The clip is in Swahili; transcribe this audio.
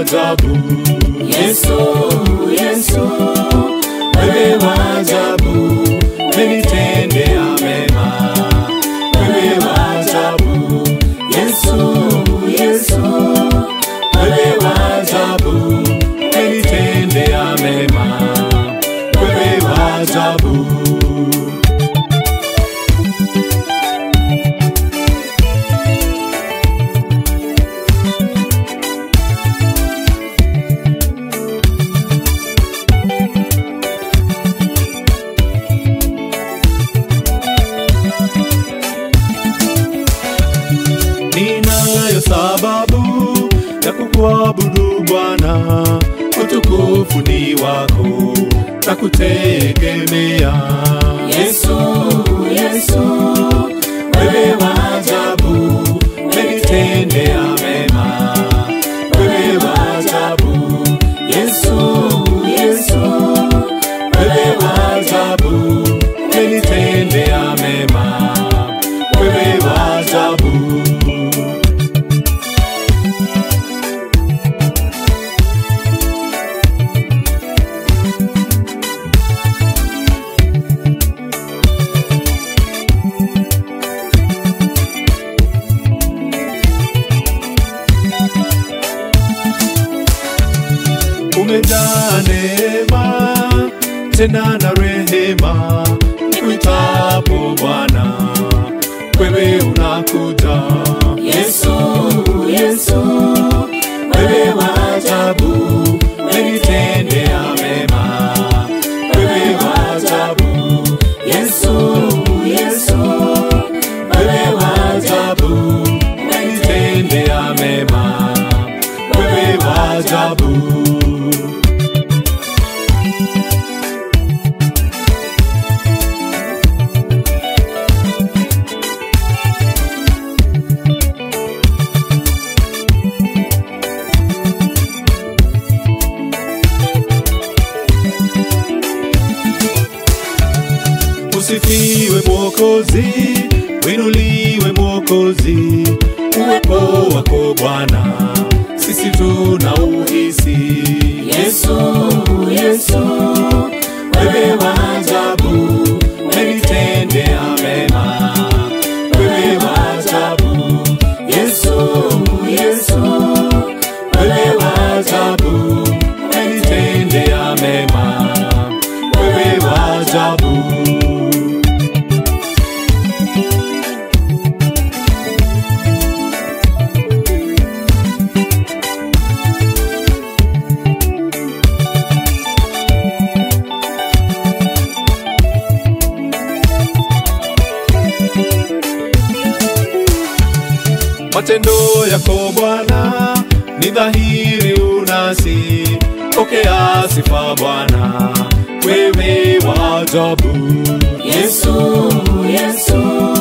ajabu. Yesu, Yesu, wewe wa ajabu, umenitendea mema. Wewe wa ajabu, Yesu, Yesu, wewe wa ajabu, umenitendea mema. Wewe wa ajabu. ninayo sababu ya kukuabudu Bwana, utukufu ni wako na kutegemea. Yesu, Yesu, wewe wa ajabu, umenitendea mema. Wewe wa ajabu, Yesu, Yesu, wewe wa ajabu, umenitendea mema. Wewe wa ajabu. umejaa neema tena na rehema, nikuitapo Bwana, wewe unakuja. Yesu, Yesu, wewe wa ajabu, umenitendea mema. Wewe wa ajabu, Yesu, Yesu, wewe wa ajabu, umenitendea mema. Wewe wa ajabu. Usifiwe Mwokozi, winuliwe Mwokozi, uwepo wako Bwana, sisi tuna uhisi. Yesu, Yesu, wewe wa ajabu, umenitendea mema. Wewe wa ajabu, Yesu, Yesu, wewe wa ajabu, umenitendea mema. Wewe wa ajabu. Matendo yako Bwana ni dhahiri unasi, pokea sifa Bwana, wewe wa ajabu. Yesu, Yesu,